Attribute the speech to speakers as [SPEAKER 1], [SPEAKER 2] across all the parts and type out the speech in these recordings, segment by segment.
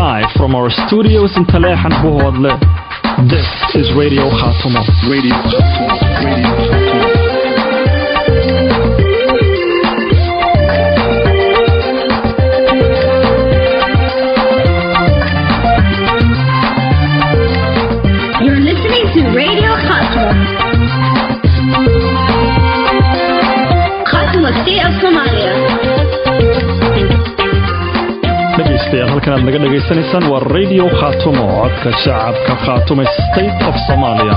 [SPEAKER 1] live from our studios in Taleex and Buhodle. This is Radio Khatumo.
[SPEAKER 2] Radio Khatumo. Radio Khatumo.
[SPEAKER 3] You're listening to Radio Khatwa. Khatwa, State of Somalia.
[SPEAKER 1] dhegaystayaal halkan aad naga dhagaysanaysaan waa radio khatumo codka shacabka khatume state of somalia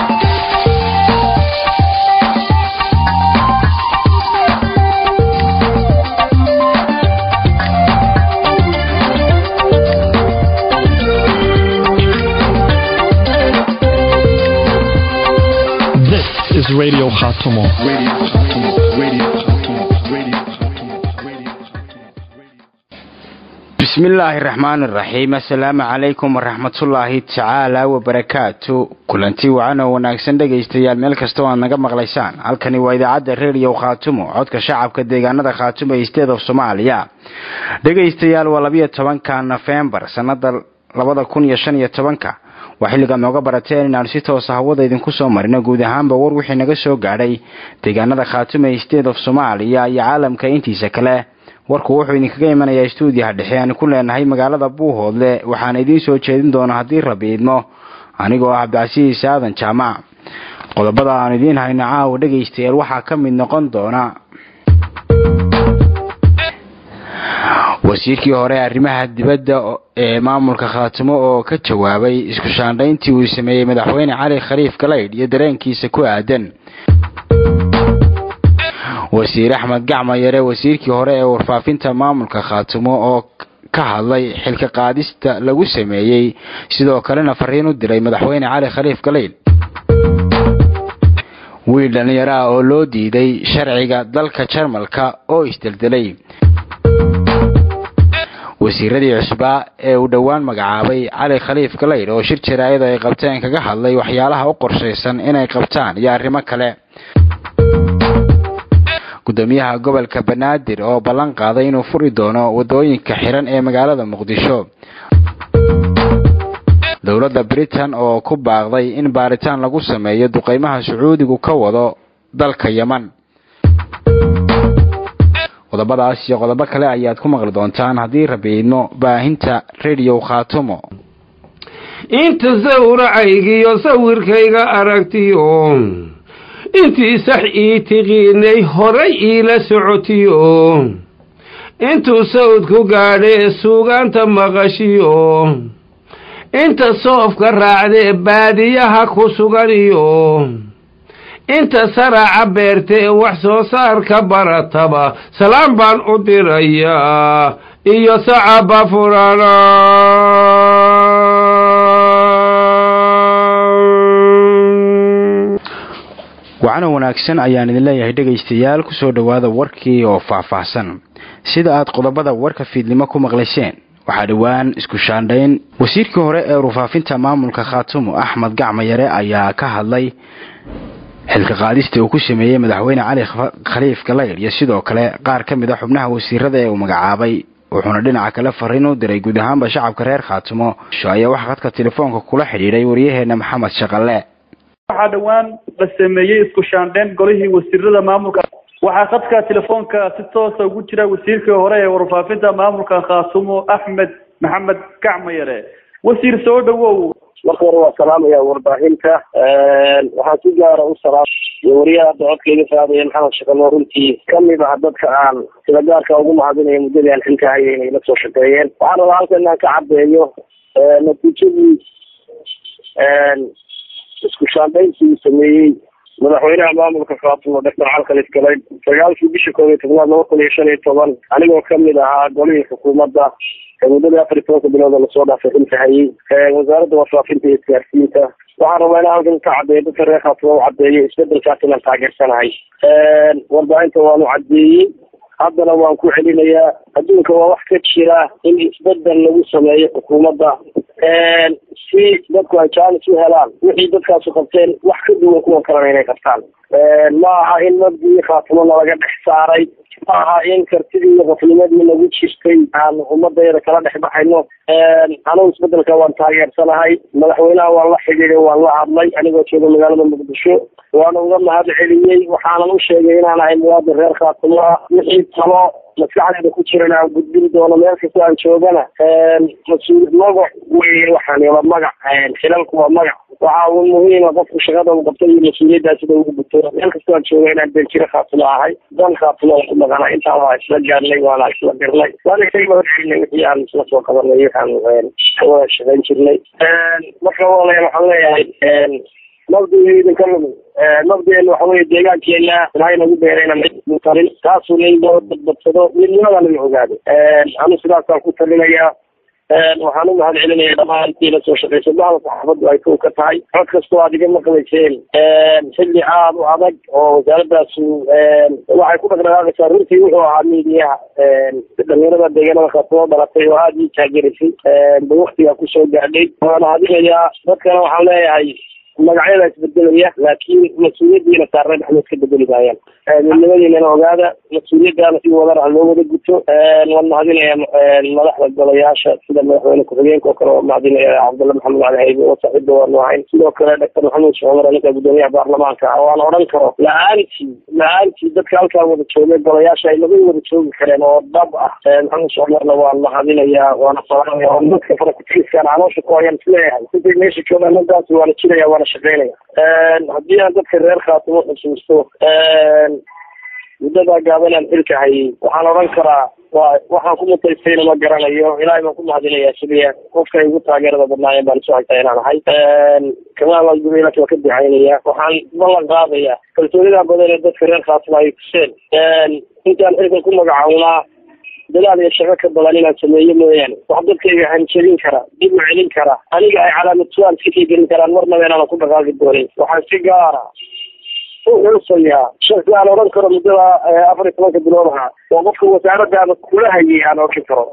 [SPEAKER 1] This is Radio Khatumo.
[SPEAKER 2] Radio Khatumo. Radio Khatumo. Radio Khatumo. Radio Khatumo.
[SPEAKER 4] bismillaahi raxmaani raxiim assalaamu calaykum waraxmatullaahi tacaala wabarakaatu kulanti wacan oo wanaagsan dhegaystayaal meel kasta oo aad naga maqlaysaan halkani waa idaacadda redio khaatumo codka shacabka deegaanada khaatumo ee state of soomaaliya dhegaystayaal waa labiyo tobanka nofembar sanada labada kun iyo shan iyo tobanka waa xilligaad nooga barateen inaanu si toosa hawada idinku soo marino guud ahaanba war wixii naga soo gaadhay deegaanada khaatumo ee state of soomaaliya iyo caalamka intiisa kale warku wuxuu idinkaga imanayaa stuudiyaha dhexe aan ku leenahay magaalada buuhoodle waxaana idiin soo jeedin doona haddii rabi idmo anigoo ah cabdicasiis aadan jaamac qodobada aan idiin hayno caawa dhegaystayaal waxaa ka mid noqon doona wasiirkii hore arrimaha dibadda ee maamulka khaatimo oo ka jawaabay isku shaandhayntii uu sameeyey madaxweyne cali khaliif galaydh iyo dareenkiisa ku aadan wasiir axmed gacma yare wasiirkii hore ee warfaafinta maamulka khaatumo oo ka hadlay xilka qaadista lagu sameeyey sidoo kalena fariin u diray madaxweyne cali khaliif galaydh wiil dhalinyaro ah oo loo diiday sharciga dalka jarmalka oo isdeldelay wasiiradii cusbaa ee uu dhowaan magacaabay cali khaliif galaydh oo shir jaraa'id ay qabteen kaga hadlay waxyaalaha u qorshaysan inay qabtaan iyo arrimo kale gudoomiyaha gobolka banaadir oo ballan qaaday inuu furi doono wadooyinka xiran ee magaalada muqdisho dowladda britain oo ku baaqday in baaritaan lagu sameeyo duqeymaha sacuudigu ka wado dalka yeman qodobadaas iyo qodobo kale ayaad ku maqli doontaan haddii rabiidno baahinta radio khaatumo
[SPEAKER 5] inta sawracaygiyo sawirkayga aragtiyo intii sax ii tiqiinay horay iila socotiyo intuu sawdku gaadhee suugaanta maqashiyo inta soofka raacdee baadiyaha ku suganiyo inta saraaca beertee wax soo saarka barataba salaam baan u dirayaa iyo sacaba furana
[SPEAKER 4] wacano wanaagsan ayaan idin leeyahay dhegaystayaal kusoo dhowaada warkii oo faahfaahsan sida aad qodobada warka fiidnimo ku maqlayseen waxaa dhowaan isku shaandhayn wasiirkii hore ee warfaafinta maamulka khaatumo axmed gacma yare ayaa ka hadlay xilka qaadista uu ku sameeyey madaxweyne cali khaliif galaydh iyo sidoo kale qaar ka mid a xubnaha wasiirada ee uu magacaabay wuxuuna dhinaca kale fariin u diray guud ahaanba shacabka reer khaatumo ayaa waxaa khadka telefoonka kula xidhiidhay waryaheena maxamed shaqalle
[SPEAKER 6] waxaa dhowaan la sameeyey isku shaandheyn golihii wasiirada maamulka waxaa khadka telefoonka si toosa ugu jira wasiirkii hore ee warfaafinta maamulka khaasumo axmed maxamed gacmayare wasiir soo dhawow
[SPEAKER 7] marka hore waa salaamaya warbaahinta waxaan si gaara u salaam iyo wariyaha hadda codkayga saadaya maxamed shaqalo runtii kamid ah dadka aan sida gaarka ugu mahadinaya muddadii aan xilka hayay inay la soo shaqeeyeen waxaan rabaa halkan inaan ka caddeeyo natiijadii isku shaandhayntii uu sameeyey madaxweynaha maamulka khaatumo doctor cali khaliif galayd sagaalkii bisha koob iyo tobnaad laba kun iyo shan iyo toban anigoo kamid ahaa golihii xukuumadda muddadii afar iyo tobanka bilood oo lasoo dhaafay xilka hayay wasaaradda warfaafinta iyo isgaarsiinta waxaan rabaa inaan halkan ka caddeeyo dadka reer khaatumo u caddeeyo isbedelkaas inaan taageersanahay warbaahinta waanu caddeeyey haddana waan ku celinayaa adduunka waa wax ka jira in isbedel lagu sameeyo xukuumadda si dadku ay jaanis u helaan wixii dadkaasu qabteen wax ka duwan kuwan kalena inay qabtaan ma aha in mabdii khaatimona laga dhex saaray ma aha in kartidii iyo qofnimadii nagu jirtay aan ummadayda kala dhex baxayno anugu isbedelka waan taageersanahay madaxweynaha waan la xidhiiday waan la hadlay anigoo jooga magaalada muqdisho waana uga mahad celiyey waxaanan u sheegay inaan ahay muwaadin reer khaatumo ah wixii talo maskaxdeeda ku jiran aan gudbin doono meel kasta aan joogana mas-uul magac wey waxaan waa magac xilalku waa magac waxa uu muhiima qofku shaqada uu qabtay iyo mas-uuliyaddaa sida ugu guto meel kasta aan jooga inaan beljiro khaatumo ahay dan khaatumo aan ku maqana intaa waa isla gaarnay waana isla dirnay waana isaga mahad celinay wixii aan isla soo qabanay waxaan ka wada shaqayn jirnay marka walaal waxaan leeyahay nabdiga idinka lumin nabdigeena waxa weye deegaankeena ilahay nagu beerayna mid talin taasuu in loo badbadsado midnimadana la ogaado anu sidaasaan ku talinayaa waxaan u mahad celinaya dhamaan intii la soo shaqeysa bahda saxaafaddu ay kow ka tahay cod kastoo aad iga maqlayseen xilli aad u adag oo wasaaradaasu waxay ku dhaqdhaqaaqaysaa runtii wuxuu ahaa miidiyaha dhalinyarada deegaanada khaatumo dhalatay oo aada ii taagerisay ba waktigaa kusoo gaadhay waan hadinayaa dadkana waxaan leeyahay magacyada isbedelaya laakiin mas-uuliyadiina saarnay waxba iska bedeli maayaan midnimadiinana ogaada mas-uuliyadaana si wadana loo wada guto waan mahadinaya madaxda golayaasha sida madaxweyne ku-xigeenka oo kale waa mahadinaya cabdulla maxamed cali haybe oo saaxiibda waanu ahayn sidoo kale doctor maxamuud sheekh cumar ninka gudoomiyaha baarlamaanka ah waan odhan karo la-aantii la-aantii dadka halkaa wada joogay golayaasha ay laga wada joogi kareen oo dhab ah maxamuud sheekh cumarna waan mahadinaya waana salaamaya oo dadka farakutiiskaan caloosha ku hayaan isleeyahay intay meesha joogaan ninkaasi waana jiraya waana shaqeynaya haddii aan dadka reer khaatumo xusuusto muddadaa gaabanaan xilka hayay waxaan odhan karaa wa waxaan ku mutaystayna ma garanayo ilaahay baan ku mahadinayaa sidii qofka ay ugu taageerada badnaayeen baan isu haytaa inaan ahay kamaal gubeylaka waa ka ducaynaya waxaan ballan qaadaya kalsoonida badan ee dadka reer khaatumo ay tuseen intaan xilkan ku magacawnaa dadaal iyo shaqo ka badan inaan sameeyo mooyaane wax dadkayga hanjabin kara dib u celin kara aniga ay calaamad su-aal iska kii gelin karaan marnaba inaanan ku dhaqaaqi doonin waxaan si gaara u xusayaa shaki aan odhan karo muddada afar iyo tobanka bilood ahaa oo qofka wasaaradaada kula hayay aan odhan karo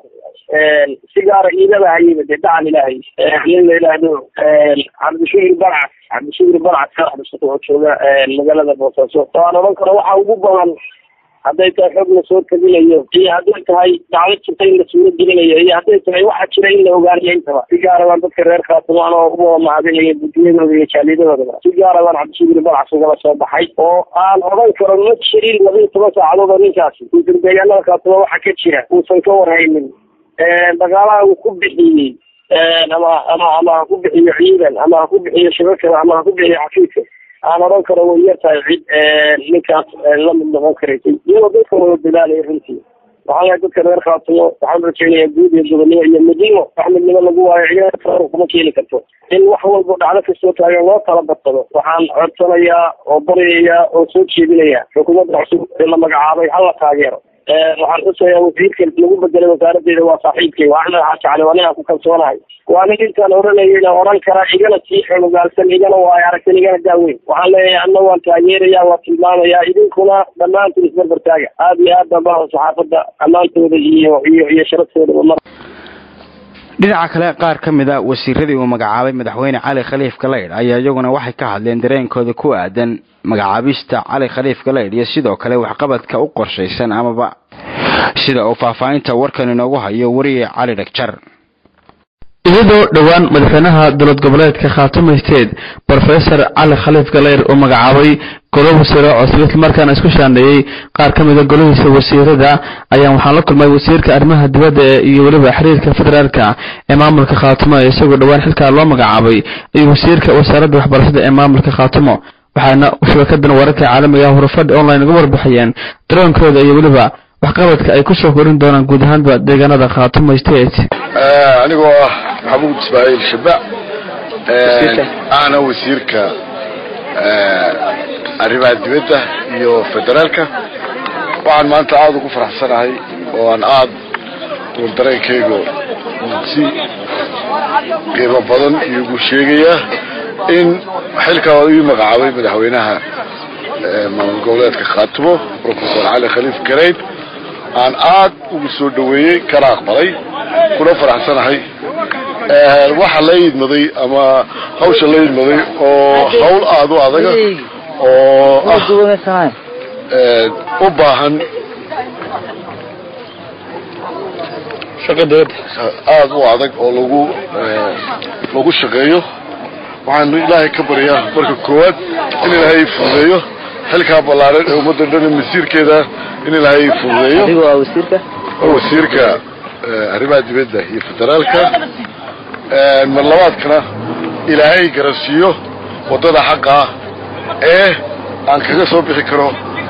[SPEAKER 7] si gaara iidaba hayayba dee dacan ilaahay nin la yidhaahdo cabdishuhri balcas cabdishuhri balcas karaxdasa wuxuu jooga magaalada boosaaso oo aan odhan karo waxa ugu badan hadday tahay xoog la soo tabinayo iyo hadday tahay dacdo jirta in la suuro gelinayo iyo hadday tahay waxa jira in la ogaanayo intaba si gaara baan dadka reer khaatumo anoo uga mahadinayo gudiyadooda iyo jaaliyadahoodaba si gaara baan cabdishuhri balcas ugala soo baxay oo aan odhan karo ma jirin laba iyo toban saacadood oo ninkaasi uusan deegaanada khaatumo waxa ka jira uusan ka warhaynin dhaqaalaha uu ku bixiyey ama ama ama ha ku bixiyo ciidan ama ha ku bixiyo shabakada ama ha ku bixiyo xafiidka aan odhan karo way yar tahay cid ninkaas la mid noqon karaysay iyagoo dadka wada dadaalaya runtii waxaan lehay dadka reer khaatumo waxaan rajeynayaa guud iyo gobonnimo iyo midnimo wax midnimo lagu waayo ciidana kuma keeni karto in wax walba dhacdo kastoo taagan loo tala badsado waxaan codsanayaa oo baryayaa oo soo jeedinayaa xukuumadda cusub ee la magacaabay hala taageero waxaan xusayaa wasiirka lagu bedelay wasaaraddeeda waa saaxiibkay waa axmed xaaji cali waa ninaan ku kalsoonahay waa nin intaan odhanayayna odhan karaa igana sii xogogaalsan igana waayo aragtan igana daaweyn waxaan leeyahay anna waan taageerayaa waan tilmaamayaa idinkuna dhammaantiin isbarbar taaga aada iyo aad baan baha saxaafadda ammaantooda iyo iyo iyo sharaftoodaa mar
[SPEAKER 4] dhinaca kale qaar ka mid a wasiiradii uu magacaabay madaxweyne cali khaliif galeydh ayaa iyaguna waxay ka hadleen dareenkooda ku aadan magacaabista cali khaliif galeydh iyo sidoo kale waxqabadka u qorshaysan amaba sida uu faahfaahinta warkan inoogu hayo wariye cali dhagjar
[SPEAKER 8] iyadoo dhowaan madaxweynaha dowlad goboleedka khaatumo state brofesor cali khaliif galeyr uu magacaabay golo wasiiro cusub islamarkaana isku shaandheeyey qaar ka mida golihiisa wasiirada ayaan waxaan la kulmay wasiirka arrimaha dibadda iyo weliba xiriirka federaalka ee maamulka khaatumo isagoo dhowaan xilkaa loo magacaabay iyo wasiirka wasaaradda waxbarashada ee maamulka khaatumo waxaana shabakadan wararka caalamiga ah hurufadhi online uga warbixiyeen daroonkooda iyo weliba waxqabadka ay kusoo korin doonaan guud ahaanba deegaanada khaatumo state
[SPEAKER 9] anigoo ah maxamuud ismaaciil shabac ahna wasiirka arrimaha dibadda iyo federaalka waxaan maanta aada ugu faraxsanahay oo aan aada uun dareenkaygu si qiimo badan iigu sheegayaa in xilkaa ii magacaabay madaxweynaha maamul goboleedka khaatumo professor cali khaliif garayd aan aad ugu soo dhaweeyey kana aqbalay kuna faraxsanahay waxa la idmaday ama hawsha la idmaday oo hawl aada u adaga oo ah u baahan
[SPEAKER 8] shaqa dowladda
[SPEAKER 9] aada u adag oo lagu lagu shaqeeyo waxaanu ilaahay ka baryaa marka koowaad in ilaahay fududeeyo xilkaa ballaaran ee ummadda dhan masiirkeeda in ilaahay fududeeyo
[SPEAKER 10] adigu waa wasiirka
[SPEAKER 9] wasiirka arrimaha dibadda iyo federaalka mar labaadkana ilaahay garansiiyo waddada xaqa ah ee aan kaga soo bixi karo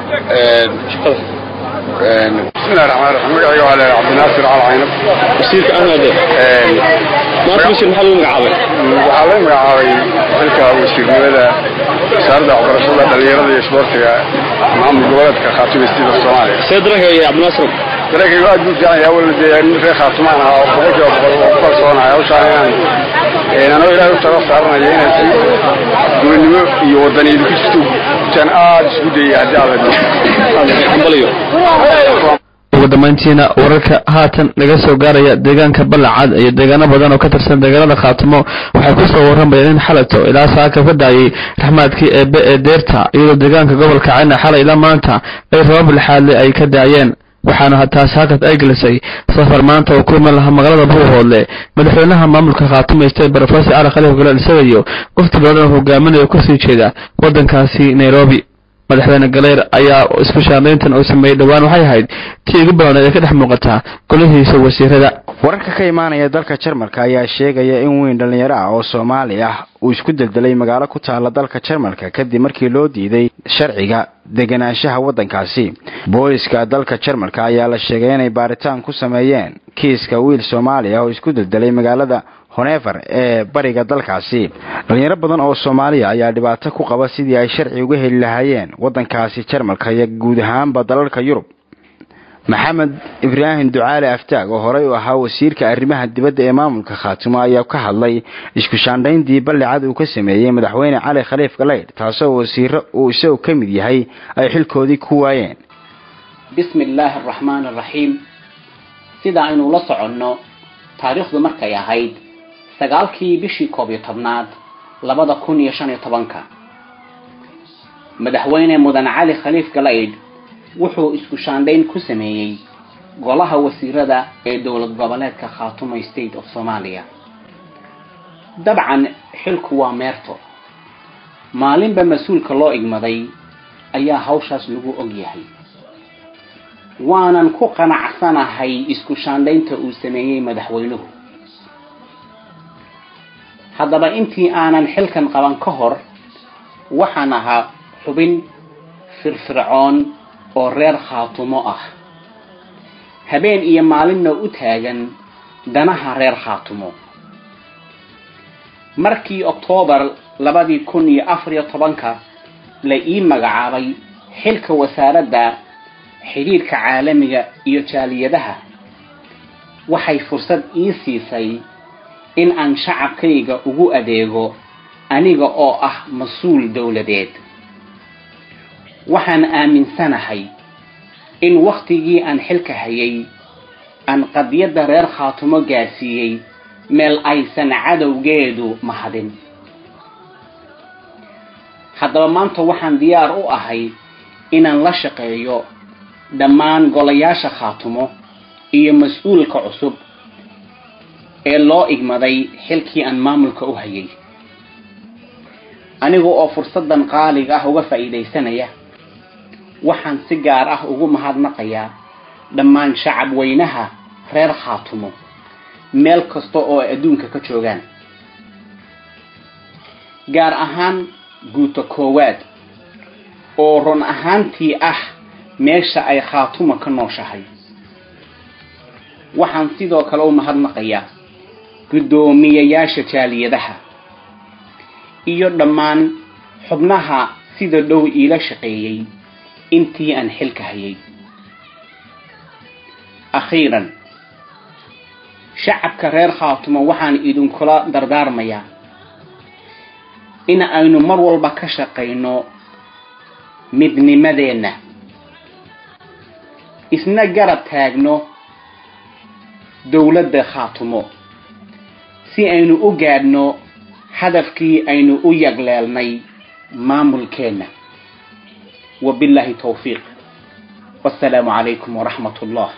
[SPEAKER 9] bismillahi raxmaan raxiim magacayga waa leeyahay cabdinaasir calcaynab
[SPEAKER 8] wasiirka ahmade maanta wasiir maxaa lagu magacaabay
[SPEAKER 9] waxaa laga magacaabay xilka wasiirnimada wasaaradda waxbarashada dhalinyarada iyo isboortiga maamul goboleedka khaatuma sida soomaaliya
[SPEAKER 8] see dareenka cabdinaasir
[SPEAKER 9] dareenkaygu aad buu fiican yahay awalna dee nin reer khaatumaan ahaa oo boqolkiiba boqol oo ku kalsoonahay hawshaan inaan anoo ilaahay u talo saaranaya inaan si gobonnimo iyo wadaniyada ku jirto gutaan aad isku dayay haddii aad
[SPEAKER 8] hambaliyo ugu dambayntiina wararka haatan laga soo gaaraya deegaanka balacad iyo deegaano badan oo ka tirsan deegaanada khaatimo waxay kusoo warramayeen in xalato ilaa saaka ka daayay raxmaadkii eebe ee deerta iyadoo deegaanka gobolka cayna xalay ilaa maanta ay rabab lixaadle ay ka daayeen waxaana taas halkaas ay gelisay safar maanta oo ku iman lahaa magaalada buuhoodle madaxweynaha maamulka khaatimo state brofesor cali khaliif golaal isagayo wafti badan oo hogaaminaya kusii jeeda waddankaasi nairobi madaxweyne galeyr ayaa isku shaandayntan uu sameeyey dhowaan waxay ahayd tii ugu badanayd ee ka dhex muuqataa golihiisa wasiirada
[SPEAKER 4] wararka ka imaanaya dalka jarmalka ayaa sheegaya in weyn dhallinyaro ah oo soomaali ah uu isku deldelay magaalo ku taala dalka jarmalka kadib markii loo diiday sharciga deganaanshaha waddankaasi booliska dalka jarmalka ayaa la sheegay inay baaritaan ku sameeyeen kiiska wiil soomaali ah oo isku deldelay magaalada honever ee bariga dalkaasi dhalinyaro badan oo soomaaliya ayaa dhibaato ku qaba sidii ay sharci uga heli lahaayeen waddankaasi jarmalka iyo guud ahaanba dalalka yurub maxamed ibraahim ducaale aftaag oo horey u ahaa wasiirka arrimaha dibadda ee maamulka khaatimo ayaa ka hadlay isku shaandhayntii ballicad uu ka sameeyey madaxweyne cali khaliif galeydh taasoo wasiiro uu isagu ka mid yahay ay xilkoodii ku waayeen
[SPEAKER 11] bismi illaahi araxmaan araxiim sida aynu la soconno taariikhdu markay ahayd sagaalkii bishii koob iyo tobnaad labada kun iyo shan iyo tobanka madaxweyne mudan cali khaliif galeydh wuxuu isku shaandhayn ku sameeyey golaha wasiirada ee dowlad goboleedka khaatumo state of soomaaliya dabcan xilku waa meerto maalinba mas-uulka loo igmaday ayaa hawshaas lagu og yahay waanan ku qanacsanahay isku shaandhaynta uu sameeyey madaxweynuhu haddaba intii aanan xilkan qaban ka hor waxaan ahaa xubin firfircoon oo reer khaatumo ah habeen iyo maalinna u taagan danaha reer khaatumo markii oktoobar labadii kun iyo afar iyo tobanka la ii magacaabay xilka wasaaradda xidhiirka caalamiga iyo jaaliyadaha waxay fursad ii siisay in aan shacabkayga ugu adeego aniga oo ah mas-uul dowladeed waxaan aaminsanahay in wakhtigii aan xilka hayay aan qadiyadda reer khaatumo gaarsiiyey meel aysan cadowgeedu mahadin haddaba maanta waxaan diyaar u ahay inaan la shaqeeyo dhammaan golayaasha khaatumo iyo mas-uulka cusub ee loo igmaday xilkii aan maamulka u hayay aniga oo fursaddan qaaliga ah uga faa'iidaysanaya waxaan si gaar ah ugu mahadnaqayaa dhammaan shacab weynaha reer khaatumo meel kasta oo ay adduunka ka joogaan gaar ahaan guuta koowaad oo run ahaantii ah meesha ay khaatuma ka nooshahay waxaan sidoo kale u mahadnaqayaa guddoomiyayaasha jaaliyadaha iyo dhammaan xubnaha sida dhow iila shaqeeyey intii aan xilka hayay akhiiran shacabka reer khaatumo waxaan idinkula dardaarmayaa in aynu mar walba ka shaqayno midnimadeenna isna garab taagno dowladda khaatumo si aynu u gaadhno hadafkii aynu u yagleelnay maamulkeenna wabilaahi towfiiq wasalaamu calaykum waraxmat ullah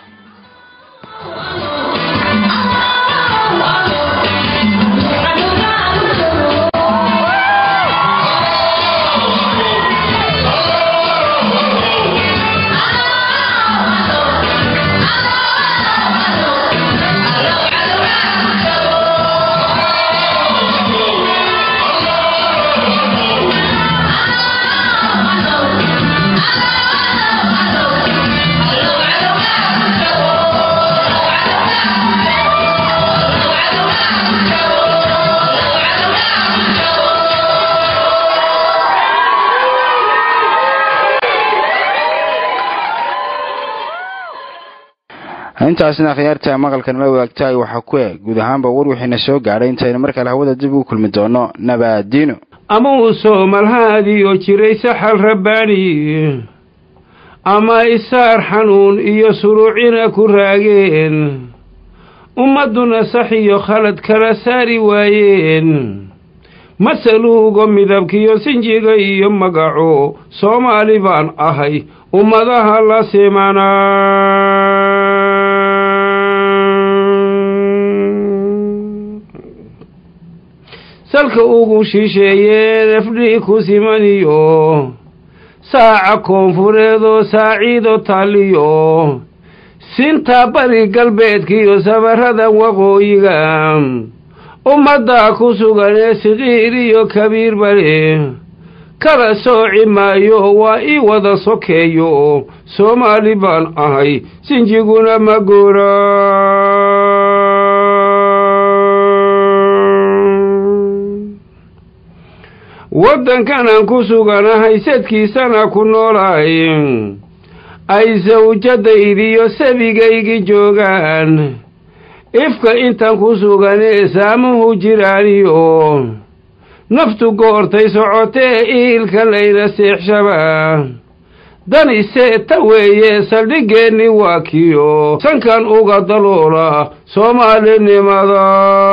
[SPEAKER 4] intaasna akhyaarta maqalkan la wadaagtaay waxaa ku eg guud ahaanba war wixiina soo gaadhay intaynu markale hawada dib u kulmi doono nabaadiino
[SPEAKER 5] ama uu soomalhaadiyo jiray saxal rabbaani ama isaar xanuun iyo suruucina ku raageen ummadduna sax iyo khalad kala saari waayeen masaluugo midabkiyo sinjiga iyo magaco soomaali baan ahay ummadaha la simanaa salka ugu shisheeyeen efdhi ku simaniyo saaca koonfureedoo saaciido taaliyo sinta bari galbeedkiiyo sabarrada waqooyiga ummaddaa ku sugan ee siqiir iyo kabiir bale kala sooci maayo waa ii wada sokeeyo soomaali baan ahay sinjiguna ma goora waddankanaan ku suganahay sadkiisana ku noolahay ay sawjadaydiyo sabigaygi joogaan ifka intaan ku suganee saamuhu jiraaniyo naftu goortay socotee iilka layna seexshaba danisee ta weeye saldhiggeenni waa kiyo sankan uga daloola soomaalinimada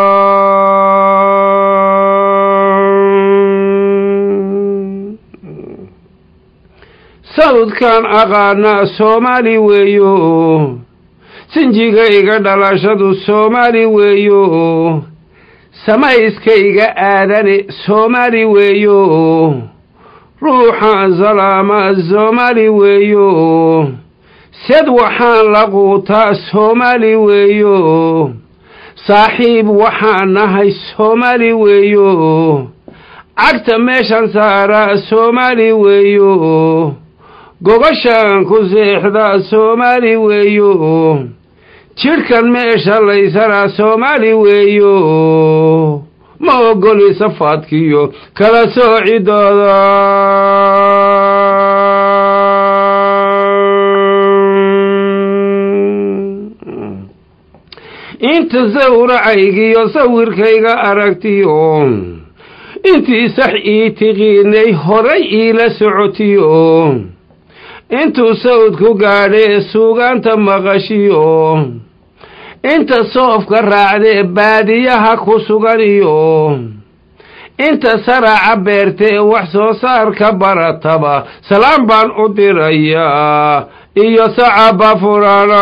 [SPEAKER 5] sawdkan aqaanaa soomaali weeyo sinjigayga dhalashadu soomaali weeyo samayskayga aadane soomaali weeyo ruuxaan salaama soomaali weeyo sed waxaan la quutaa soomaali weeyo saaxiib waxaan nahay soomaali weeyo cagta meeshan saaraa soomaali weeyo gogashaan ku seexdaa soomaali weeyo jidhkan meesha laysanaa soomaali weeyo ma ogoli safaadkiyo kala soocidooda inta sawracaygiyo sawirkayga aragtiyo intii sax ii tiqiinay horay iila socotiyo intuu sawdku gaadhee suugaanta maqashiyo inta soofka raacdee baadiyaha ku suganiyo inta saraaca beertee wax soo saarka barataba salaan baan u dirayaa iyo sacaba furana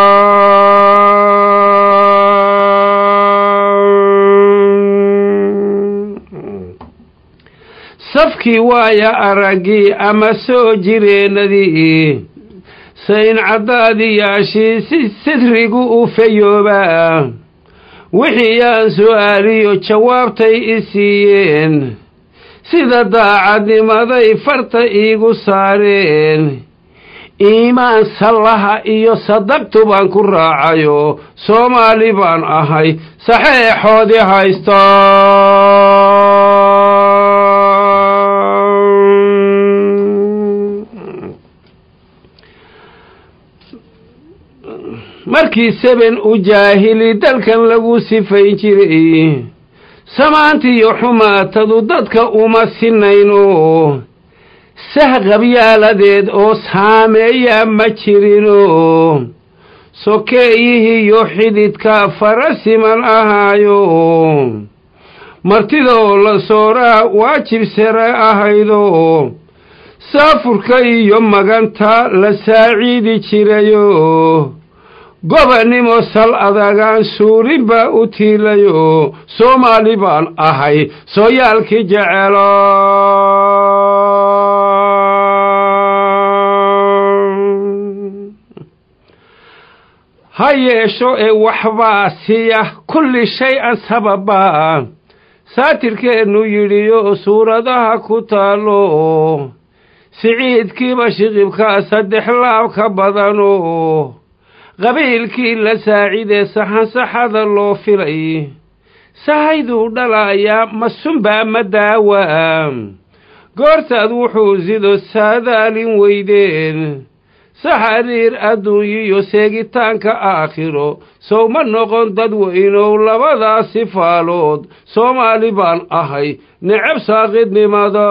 [SPEAKER 5] safkii waaya araggii ama soo jireennadii sayn caddaadiyaashii si sidrigu u fayoobaa wixii aan su'aaliyo jawaabtay i siiyeen sida daacadnimaday farta iigu saareen iimaan sallaha iyo sadaqtu baan ku raacayo soomaali baan ahay saxeexoodii haysta markii seben u jaahili dalkan lagu sifayn jiray samaantiiyo xumaatadu dadka uma sinayno sahqabyaaladeed oo saameeya ma jirino sokeeyihiiyo xididka farasiman ahaayo martidoo la sooraa waajib sare ahaydo saafurka iyo maganta la saaciidi jirayo gobonnimo sal adagaan suurin baa u tiilayo soomaali baan ahay sooyaalkii jecelo ha yeesho ee waxbaa siya kulli shay-an sababa saatirkeennu yidhiyo suuradaha ku taalo siciidkiiba shiqibka saddex laab ka badano qabiilkii la saacidee saxansaxada loo filay sahayduu dhalayaa ma sunbaa ma daawa goortaad wuxuu sido saadaalin weydeen saxariir adduunyiyo seegitaanka aakhiro sow ma noqon dad weynow labadaasi faalood soomaali baan ahay necab saaqidnimada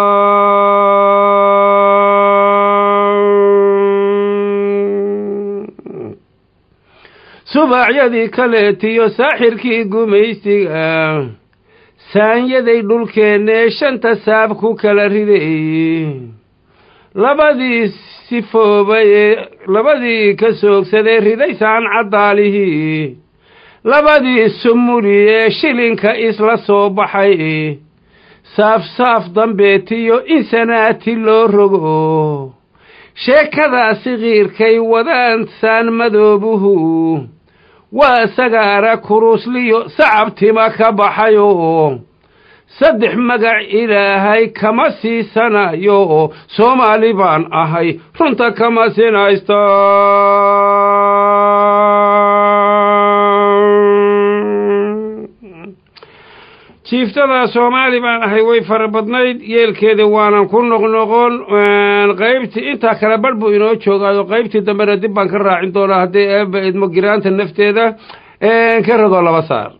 [SPEAKER 5] subaacyadii kaleetiyo saaxirkii gumaystiga saanyaday dhulkeennee shanta saab ku kala riday labadii sifoobay ee labadii ka soogsadee ridaysaan caddaalihii labadii sumuli ee shilinka isla soo baxay saaf-saaf dambeetiyo in sanaati loo rogo sheekadaasi qiirkay wadaan saan madoobuhu waa sagaara kurusliyo sacabtima ka baxayo saddex magac ilaahay kama siisanayo soomaali baan ahay runta kama sinaysta jiiftada soomaali baan ahay way fara badnayd yeelkeeda waanan ku noqnoqon qaybtii intaa kale barh buu inoo joogaayo qaybtii dambena dib baan ka raacin doonaa haddii eeba idmo giraanta nafteeda ka radoo laba saar